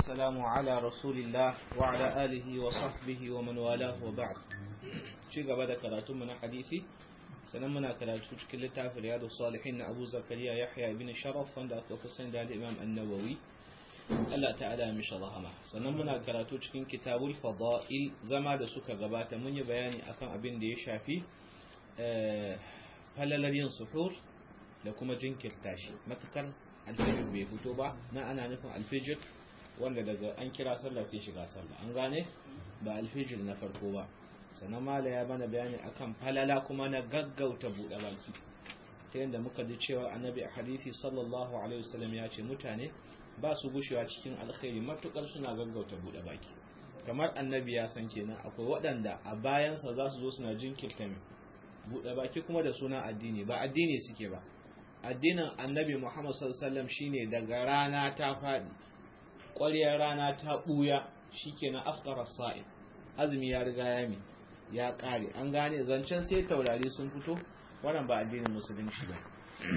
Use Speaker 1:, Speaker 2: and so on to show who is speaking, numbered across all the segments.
Speaker 1: والسلام على رسول الله وعلى آله وصحبه ومن والاه وبعد ci gaba da karatunmu na hadisi sannan muna karatu cikin littafin riyadu salihin na abu zakariya yahya ibn sharaf wanda aka fi sani da imam annawawi Allah ta'ala mishi rahama sannan muna karatu cikin kitabul fada'il zama da suka gabata mun yi bayani akan abin da ya shafi falalar yin suhur da kuma jinkirta shi matukar alfijir bai fito ba na ana nufin alfijir wanda daga an kira sallah sai shiga sallah an gane ba alfijir na farko ba sannan mala ya bana bayani akan falala kuma na gaggauta buɗe baki ta yadda muka ji cewa annabi a hadithi sallallahu alaihi wasallam ya ce mutane ba su gushewa cikin alkhairi matukar suna gaggauta buɗe baki kamar annabi ya san kenan akwai waɗanda a bayansa za su zo suna jinkirta buɗe baki kuma da suna addini ba addini suke ba addinin annabi muhammad sallallahu alaihi wasallam shine daga rana ta faɗi ƙwaryar rana ta ɓuya shikenan afkara sa'id azumi ya riga ya mi ya ƙare an gane zancen sai taurari sun fito wannan ba addinin musulunci ba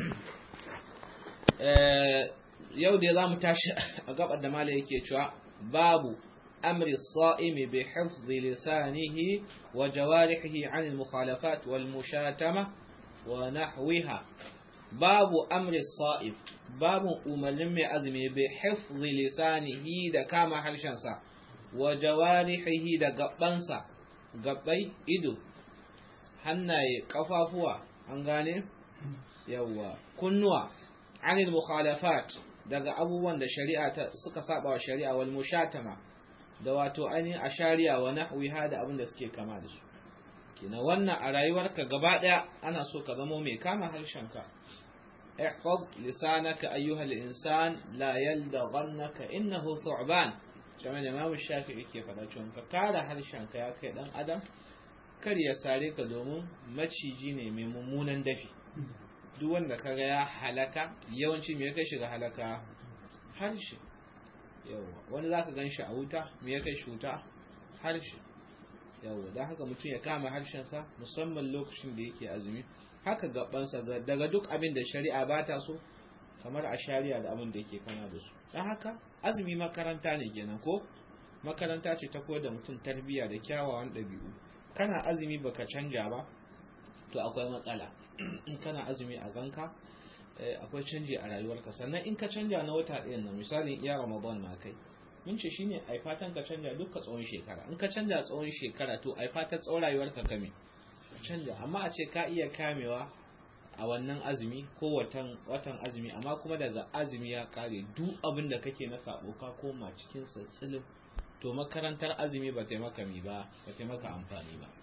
Speaker 1: yau da za mu tashi a gabar da mala yake cewa babu amri sa'imi bi hifzi lisanihi wa jawarihi an al-mukhalafat wal mushatama wa nahwiha babu amri sa'im babu umarnin mai azumi bi hifzi lisanihi da kama harshensa wa jawarihi da gabansa gabbai ido hannaye kafafuwa an gane yawa kunnuwa anil mukhalafat daga abubuwan da shari'a ta suka saba wa shari'a wal mushatama da wato ainihin ashariya wa nahwiha da abin da suke kama da su kina wannan a rayuwarka gaba daya ana so ka zama mai kama harshenka ihfaz lisanaka ayyuha al-insan la yaldaghannaka innahu thu'ban kamar da Imam Shafi'i ke faɗa cewa ka kare harshenka ya kai dan adam kar ya sare ka domin maciji ne mai mummunan dafi duk wanda kaga ya halaka yawanci me ya kai shiga halaka harshe yawa wani zaka gan shi a wuta me ya kai shi wuta harshe yawa don haka mutum ya kama harshensa musamman lokacin da yake azumi haka gabansa daga duk abin da shari'a ba ta so kamar a shari'a da abin da yake kana da su don haka azumi makaranta ne kenan ko makaranta ce ta koyar da mutum tarbiyya da kyawawan ɗabi'u kana azumi baka canja ba to akwai matsala in kana azumi a ganka akwai canji a rayuwarka sannan in ka canja na wata ɗayan nan misalin iya ramadan ma kai mun ce shine ai fatan ka canja duka tsawon shekara in ka canja tsawon shekara to ai fatan tsawon rayuwarka kame canja amma a ce ka iya kamewa a wannan azumi ko watan watan azumi amma kuma daga azumi ya kare duk abin da kake na sabo ka koma cikin sassilin to makarantar azumi ba taimaka mi ba ba taimaka amfani ba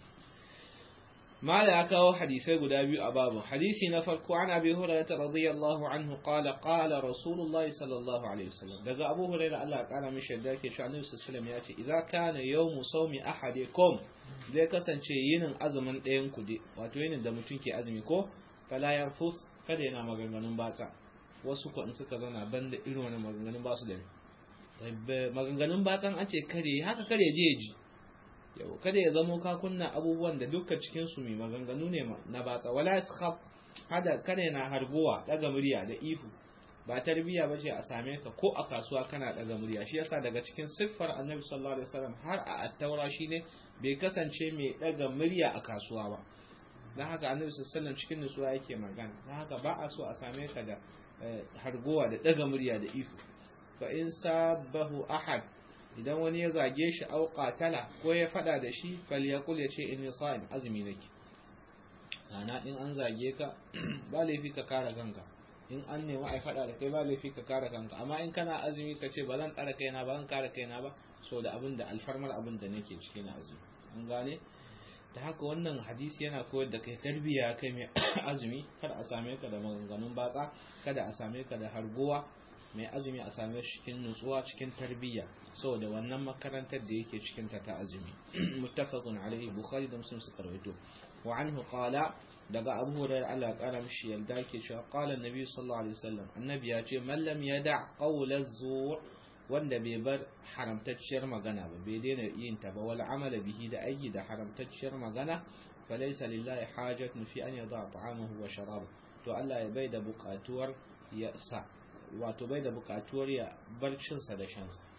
Speaker 1: mala ya kawo hadisai guda biyu a babu hadisi na farko an abi hurairah radiyallahu anhu qala qala rasulullahi sallallahu alaihi wasallam daga abu hurairah Allah ya kara mishi da yake cewa annabi sallallahu alaihi wasallam ya ce idza kana yawmu sawmi ahadikum zai kasance yinin azumin ɗayan ku dai wato yinin da mutum ke azumi ko fala yarfus kada yana maganganun batsa wasu ko in suka zauna banda irin wani maganganun ba su da maganganun batsan an ce kare haka kare je ji yau kada ya zamo ka kunna abubuwan da dukkan cikin su mai maganganu ne na batsa wala yakhaf hada kada na harguwa daga murya da ihu ba tarbiya bace a same ka ko a kasuwa kana daga murya shi yasa daga cikin siffar annabi sallallahu alaihi wasallam har a attaura shine bai kasance mai daga murya a kasuwa ba dan haka annabi sallallahu alaihi cikin nutsuwa yake magana dan haka ba a so a same ka da harguwa da daga murya da ihu fa in sabahu ahad idan wani ya zage shi au qatala ko ya fada da shi falyakul ya ce inni sa'im azumi nake ana in an zage ka ba laifi ka kare kanka in an nemi ai fada da kai ba laifi ka kare kanka amma in kana azumi ka ce ba zan tsara kaina ba zan kare kaina ba so da abin da alfarmar abin da nake ciki na azumi an gane da haka wannan hadisi yana koyar da kai tarbiyya kai mai azumi kada a same ka da maganganun batsa kada a same ka da harguwa mai azumi a same shi cikin nutsuwa cikin tarbiyya saboda wannan makarantar da yake cikin ta ta azumi muttafaqun alaihi bukhari da muslim suka rawaito wa anhu qala daga abu hurairah Allah ya kara mishi yalda yake cewa qala annabi sallallahu alaihi wasallam annabi ya ce man lam yada qawla zur wanda bai bar haramtacciyar magana ba bai daina yin ta ba wal amala bihi da aiki da haramtacciyar magana falaysa lillahi hajatun fi an yada ta'amahu wa sharabahu to Allah ya bai da buƙatuwar ya sa wato bai da bukatuwar ya bar cinsa da shansa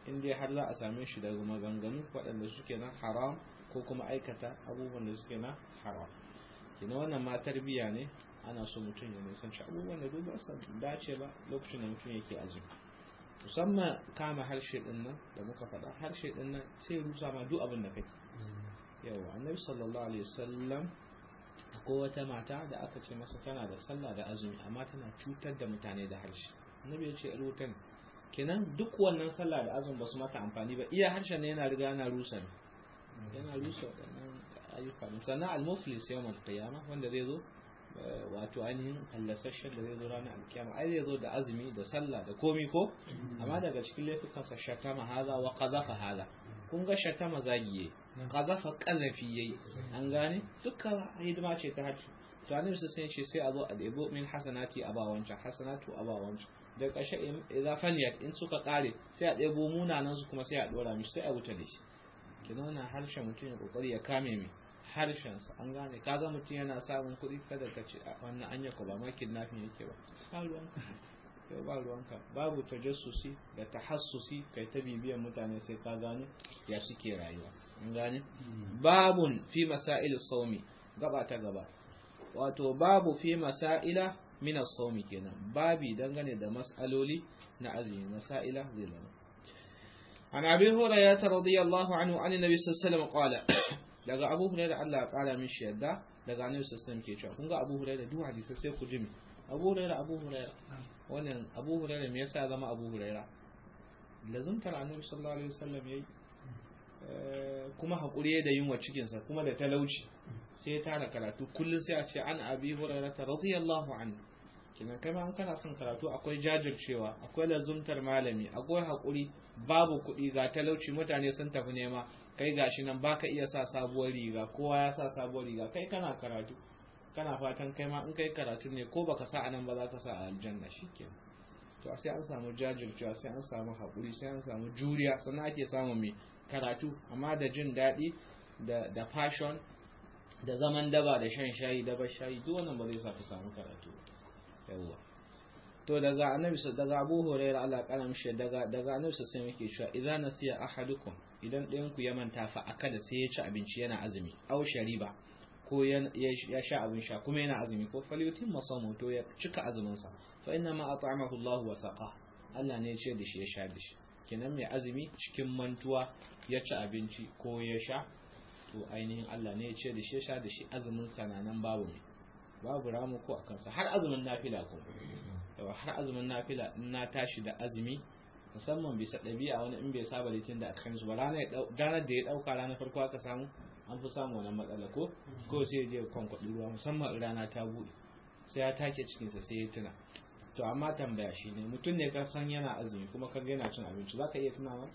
Speaker 1: in dai har za a same shi daga maganganu waɗanda suke na haram ko kuma aikata abubuwan da suke na haram kina wannan ma tarbiya ne ana so mutum ya nisanci abubuwan da duk ba su dace ba lokacin da mutum yake azumi musamman kama harshe din nan da muka faɗa harshe din nan sai rusa ma duk abin da kake yawa annabi sallallahu alaihi wasallam ko wata mata da aka ce masa tana da sallah da azumi amma tana cutar da mutane da harshe annabi ya ce rutan kenan duk wannan sallah da azumi ba su mata amfani ba iya harshen ne yana riga yana rusa ne yana rusa waɗannan ayyuka ne sannan al-muflis yawmal qiyama wanda zai zo wato ainihin hallasashen da zai zo ranar alkiyama ai zai zo da azumi da sallah da komi ko amma daga cikin laifukansa shatama haza wa qazafa haza kun ga shatama zagiye qazafa qazafi yayi an gane dukkan hidima ce ta hajji to annabi sai ce sai a zo a debo min hasanati a ba wancan hasanatu a ba wancan da ƙarshe idza faniyat in suka kare sai a debo munanan su kuma sai a dora mishi sai a wuta da shi kina wannan harshen mutum ya kokari ya kame mi harshensa an gane kaga mutum yana samun kuɗi kada ka ce wannan anya ko ba ma kidnapping yake ba ba ruwanka yau ba ruwanka babu tajassusi da tahassusi kai ta bibiyan mutane sai ka gano ya suke rayuwa an gane babun fi masail saumi gaba ta gaba wato babu fi masaila min as-sawmi kenan babi dangane da mas'aloli na azumi masaila zai zama عن أبي هريرة رضي الله عنه عن النبي صلى الله عليه وسلم قال daga Abu Hurairah Allah ya kara mishi yadda daga Annabi sallallahu alaihi ke cewa kun ga Abu Hurairah duk hadisi sai ku jimi Abu Hurairah Abu Hurairah wannan Abu Hurairah me yasa zama Abu Hurairah lazumtar Annabi sallallahu alaihi wasallam yayi kuma hakuri da yunwa cikin sa kuma da talauci sai ya tara karatu kullun sai a ce an Abi Hurairah radiyallahu anhu kinan kai ma an kana son karatu akwai jajircewa akwai lazumtar malami akwai hakuri babu kuɗi ga talauci mutane sun tafi nema kai gashi nan baka iya sa sabuwar riga kowa ya sa sabuwar riga kai kana karatu kana fatan kai ma in kai karatu ne ko baka sa anan ba za ka sa a aljanna shikenan to sai an samu jajircewa sai an samu hakuri sai an samu juriya sannan ake samu mai karatu amma da jin daɗi da da fashion da zaman daba da shan shayi da shayi duk wannan ba zai sa ka samu karatu yawwa to daga annabi daga Abu Hurairah Allah kana mishi daga daga annabi sai yake cewa idan nasiya ahadukum idan ɗayan ku ya manta fa akala sai ya ci abinci yana azumi aw shariba ko ya sha abin sha kuma yana azumi ko falyutin masamu to ya cika azumin sa fa inna ma at'amahu Allah wa saqa Allah ne ya ce da shi ya sha da shi kenan mai azumi cikin mantuwa ya ci abinci ko ya sha to ainihin Allah ne ya ce da shi ya sha da shi azumin sa nan babu mai babu ramu ko akan sa har azumin nafila kuma yawa har azumin nafila in na tashi da azumi musamman bisa ɗabi'a wani in bai saba litin da akan su ba ranar da ya ɗauka ranar farko aka samu an fi samu wannan matsala ko ko sai ya je kwankwaɗi ruwa musamman rana ta buɗe sai ya take cikinsa sai ya tuna to amma tambaya shi ne mutum ne ka san yana azumi kuma kan yana cin abinci za ka iya tunawa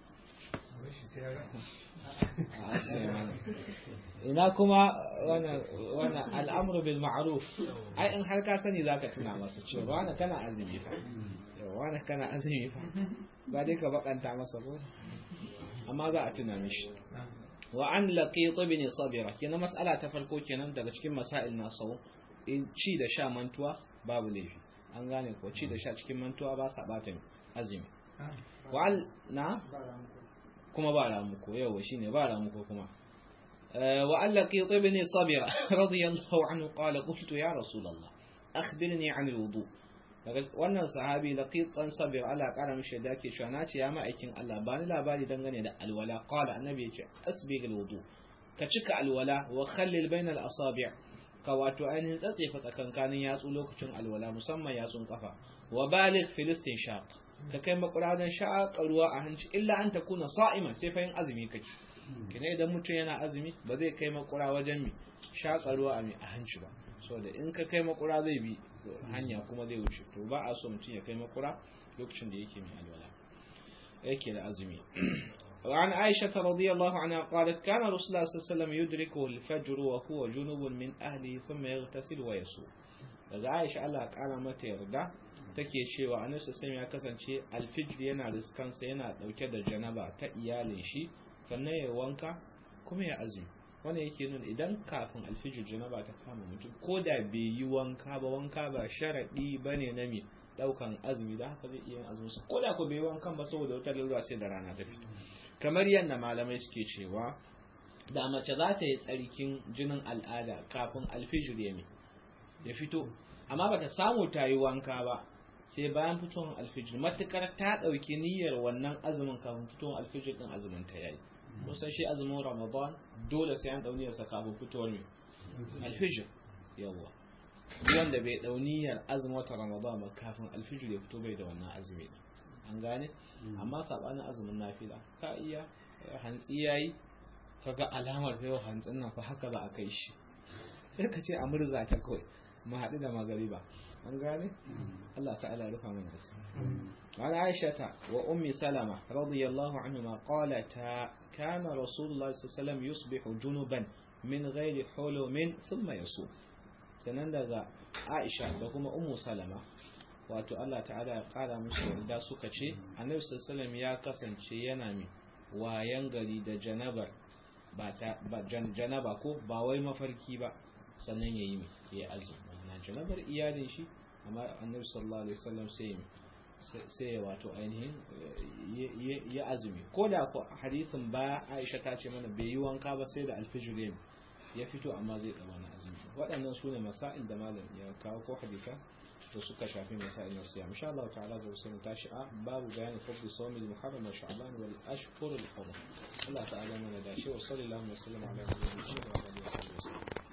Speaker 1: ina kuma wannan al'amuru bil ma'ruf ai in har ka sani zaka tuna masa cewa wani kana azumi fa wani kana azumi fa ba dai ka bakanta masa ko amma za a tuna mishi wa an laqit ibn sabira kenan mas'ala ta farko kenan daga cikin masail na sau in ci da sha mantuwa babu laifi an gane ko ci da sha cikin mantuwa ba sa bata azumi wa na kuma ba ramuko yau shine ba ramuko kuma وأن لقيط بن صبر رضي الله عنه قال قلت يا رسول الله أخبرني عن الوضوء wannan sahabi laqit dan sabir Allah kara mishi da yake cewa nace ya ma'aikin Allah bani labari dangane da alwala qala annabi yace asbig alwudu ka cika alwala wa khallil bainal asabi' ka wato ainihin tsatsefa tsakankanin yatsu lokacin alwala musamman yatsun kafa wa baligh filistin shaq ka kai makuradan shaƙa ruwa a hanci illa an takuna sa'iman sai fa yin azumi kake kina idan mutum yana azumi ba zai kai makura wajen mi shaƙa ruwa a mi a hanci ba saboda in ka kai makura zai bi hanya kuma zai wuce to ba a so mutum ya kai makura lokacin da yake mai alwala yake da azumi وعن عائشة رضي الله عنها قالت كان رسول الله صلى الله عليه وسلم يدركه الفجر وهو جنوب من أهله ثم يغتسل ويصوم daga Aisha Allah kara mata yarda take cewa Annabi sallallahu ya kasance alfijir yana riskansa yana dauke da janaba ta iyalin shi sannan ya wanka kuma ya azumi wannan yake nuna idan kafin alfijir janaba ta kama mutum ko da bai yi wanka ba wanka ba sharadi bane na me daukan azumi da haka zai iya yin azumin sa koda ko bai wankan ba saboda wata lalura sai da rana ta fito kamar yadda malamai suke cewa da mace za ta yi tsarkin jinin al'ada kafin alfijir ya ya fito amma bata samu ta yi wanka ba sai bayan fitowar alfijir matukar ta ɗauki niyyar wannan azumin kafin fitowar alfijir din azumin ta yayi kusan shi azumin ramadan dole sai an ɗauniyar sa kafin fitowar mai alfijir yawa wanda bai ɗauniyar azumin wata ramadan ba kafin alfijir ya fito bai da wannan azumi an gane amma sabanin azumin nafila ka iya hantsi yayi kaga alamar fa yau hantsin nan fa haka za a kai shi sai ka ce a murza ta kawai mu haɗu da magariba an gane Allah ta'ala ya rufa mana asiri وعن عائشة وأم سلمة رضي الله عنهما قالتا كان رسول الله صلى الله عليه وسلم يصبح جنبا من غير حلم ثم يصوم sannan daga Aisha da kuma Ummu Salama wato Allah ta'ala ya kara musu da suka ce Annabi sallallahu ya kasance yana mai wayan gari da janabar ba ta ba janaba ko ba wai mafarki ba sannan yayi mai ya azumi na janabar iyalin shi amma Annabi sallallahu alaihi wasallam sai sai ya wato ainihin ya azumi ko da ku hadithin ba Aisha ta ce mana bai yi wanka ba sai da alfijir ya fito amma zai ɗau wani azumi waɗannan su ne masa'il da malam ya kawo ko haditha da suka shafi masa'il na siyam insha Allah ta'ala ga wasu tashi a babu bayanin fadli sawmi muharram wa sha'ban wal ashhur al hurum Allah ta'ala mana da shi wa sallallahu alaihi wa sallam ala nabiyyina wa alihi wa sallam